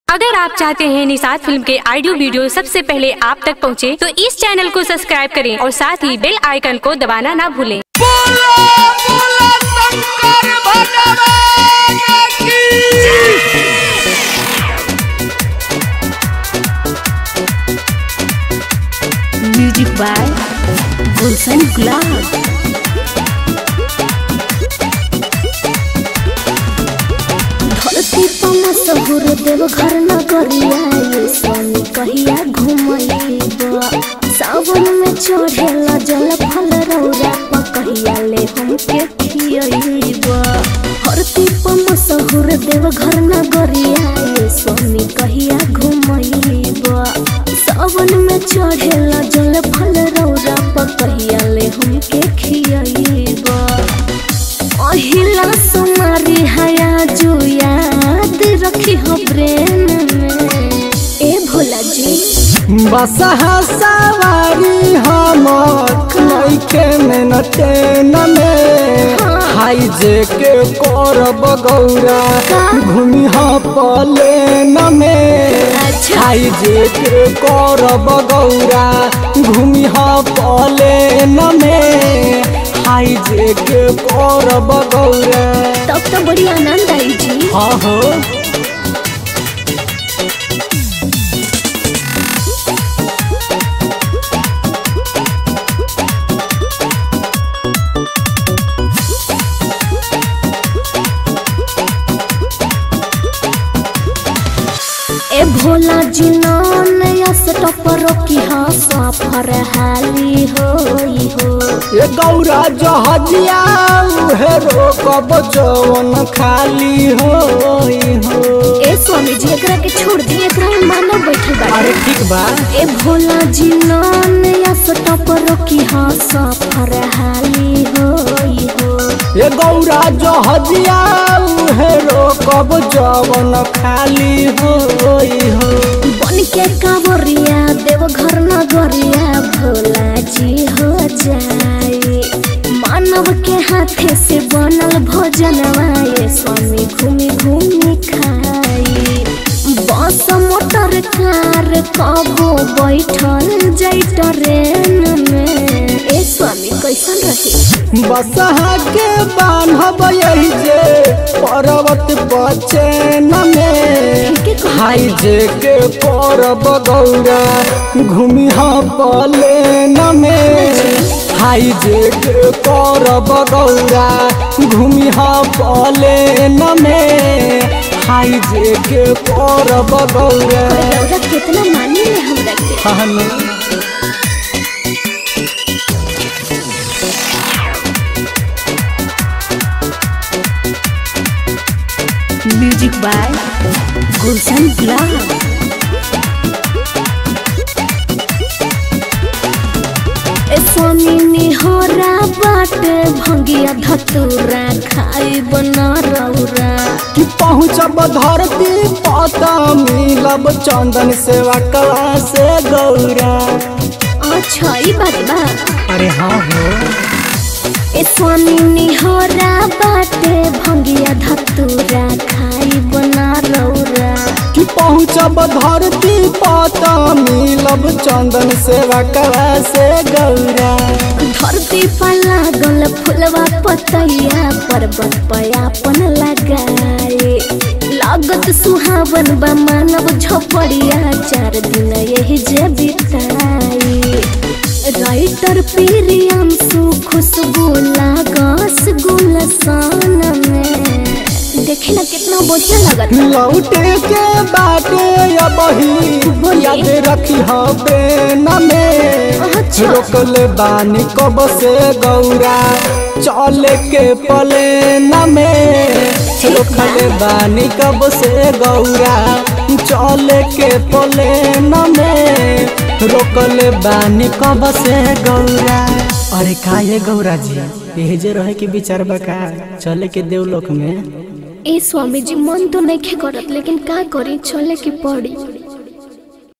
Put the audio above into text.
अगर आप चाहते हैं निषाद फिल्म के ऑडियो वीडियो सबसे पहले आप तक पहुंचे, तो इस चैनल को सब्सक्राइब करें और साथ ही बेल आइकन को दबाना ना भूलें बोलो बोलो शंकर भगवान की म्यूजिक बाय गुलशन गुलाब धरती पमा सहुर देव घर न करिया ये स्वामी कहिया घुमैबा सावन में चढ़ेला जल फल रौरा पकहिया ले हमके खियैबा धरती पमा सहुर देव घर न करिया ये स्वामी कहिया घुमैबा सावन में चढ़ेला जल फल रौरा पकहिया ले हमके खियैबा अहिला सुमारी हया जो याद रखी हो ब्रेन में ए भोला जी बसहा सवारी हमर नइखे में ट्रेन में हाई जे के करब गौरा घूमी ह प्लेन में अच्छा। हाई जे के करब गौरा घूमी ह प्लेन में हाई जे के करब गौरा तब तो बड़ी आनंद आई जी हाँ हो ए भोला जी नान यस टपर की हाँ सफर हाली होई हो ये गौरा जहजिया उहे रोकब जवन खाली होई हो ए स्वामी जी एकरा के छोड़ दी एकरा में मानव बैठल बा अरे ठीक बा ए भोला जी नान यस टपर की हाँ सफर हाली होई हो ये गौरा जहजिया उहे रोकब जवन खाली होई हो बन के कांवरिया देव घर नगरिया भोला जी हो जाए मानव के हाथे से बनल भोजनवा ये स्वामी घूमी घूमी खाई बस मोटर कार कबो बैठल जाई ट्रेन में ए स्वामी कैसन रही बसहा के बान्हब यही जे पर्वत बचेन में के कह- हाई जे के करब गौरा घूमी ह प्लेन में हाई जे के करब गौरा घूमी ह प्लेन में हाई जे के करब गौरा रौदा कितना मानी ले हमरा के हम म्यूजिक बाय गुलशन गुलाब ए स्वामी निहोरा बाटे भंगिया धतूरा खाई बना रौरा कि पहुँचब धरती पता मिलब चंदन सेवा कला से गौरा अच्छा ई बात बा अरे हाँ हो ए स्वामी निहोरा बाटे भंगिया धतूरा खाई बना रौरा कि पहुँचब धरती पता मिलब चंदन सेवा कला से गौरा धरती पर लागल फुलवा पतैया पर्वत पर आपन लगाए लागत सुहावन बा मानव झोपड़िया चार दिन यही जे बिताई राइटर प्रियांशु खुशबू लागस गुलसान में देखे ना कितना बढ़िया लगत लौटे के बाटे अबही याद रखी बेन में अच्छा। रोकले बानी कब से गौरा चले के प्लेन में रोकले बानी कब से गौरा चले के प्लेन में रोकले बानी कब से गौरा अरे का ये गौरा जी यही जे रहे के विचार बका चले के देवलोक में ए स्वामी जी मन तो नहीं करत लेकिन का करी चले के पड़ी